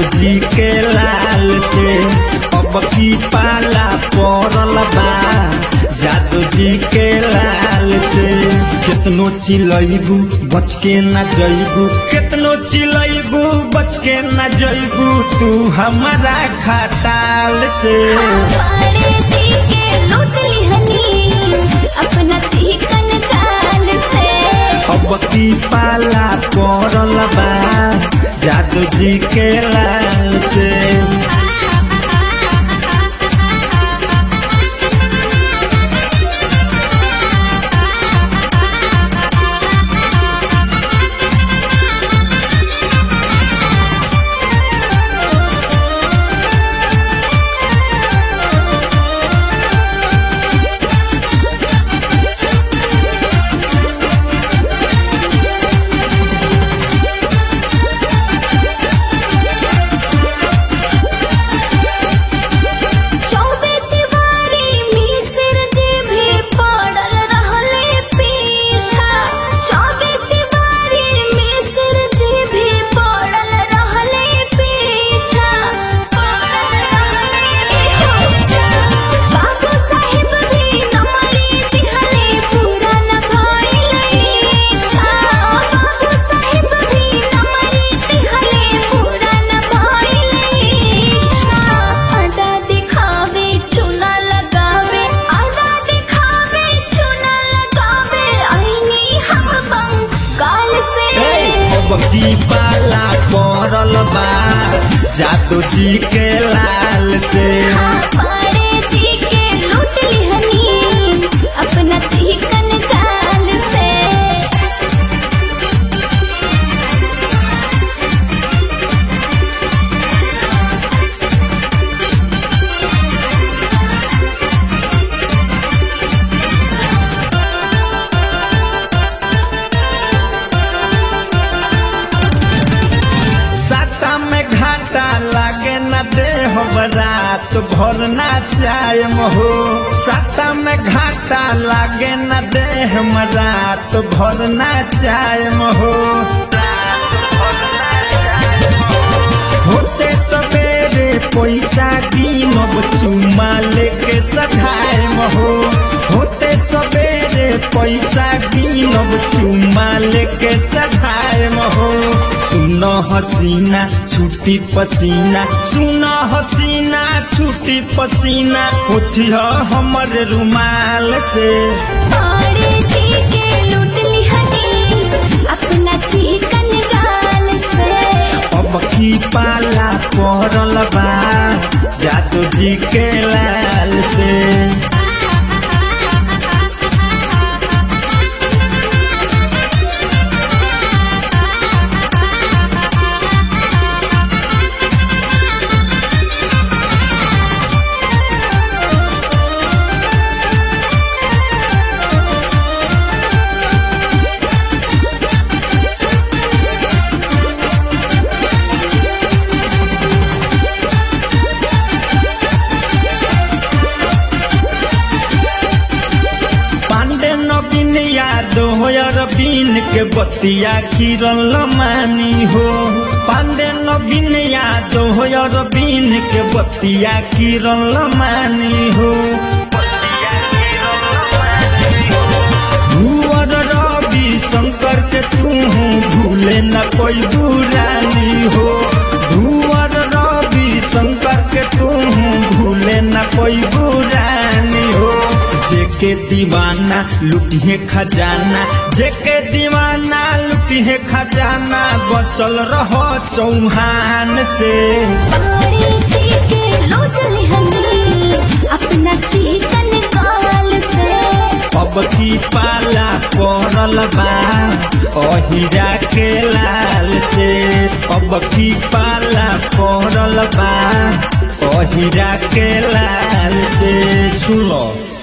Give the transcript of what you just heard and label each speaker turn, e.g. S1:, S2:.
S1: जी के लाल से अब की पाला पड़ल बा जादू जी के लाल से कितनो चिलैबू बच के न जैबू कितनो चिलैबू बच के न जैबू तू हमारा खटाल से
S2: पाड़े जी के लूट लिहनी अपना चिकन गाल से
S1: अब की पाला पड़ल बा जादू जी के लाल से
S2: चौबे तिवारी मिसिर जी भी पड़ल रहले पीछा चौबे तिवारी मिसिर जी भी पड़ल रहले पीछा बाबू साहिब भी नमरी दिहले पूरा न भइले इच्छा बाबू साहिब भी नमरी दिहले पूरा न भइले इच्छा आधा दिखावे चुना लगावे आधा दिखावे चुना लगावे आईनी हम बंगाल से
S1: अब की पाला पड़ल बा जादू जी के लाल से
S2: पाड़े जी के लूट लिहनी अपना चिकन गाल से
S1: साता में घाटा लागे न दे हो रात भर ना चाय हो साता में घाटा लागे न दे हम रात भर ना चाय हो होते सवेरे पैसा कीनब चुमा लेके सधाए हो होते सवेरे पैसा कीनब चुमा लेके सधाए हो सुन हसीना छुट्टी पसीना सुन हसीना छुट्टी पसीना पूछिह हमर रुमाल से
S2: पाड़े जी के लूट लिहनी अपना चिकन गाल से
S1: अब की पाला पड़ल बा जादू जी के लाल से पांडे नवीन यादव अरबीन के बतिया किरल मानी हो पांडे नवीन यादव अरबीन के बतिया किरल मानी हो भूअर रवि शंकर के तू भूले न कोई बुरानी हो भूअर रवि शंकर के तू भूले न कोई बुरानी हो जेके दीवाना लुटिए खजाना जेके दीवाना लुटिए खजाना बचल रहो चौहान से
S2: पाड़े जी के लूट लिहनी अपना चिकन गाल से
S1: अब की पाला पड़ल बा अहिरा के लाल से अब की पाला पड़ल बा अहिरा के लाल से सुनो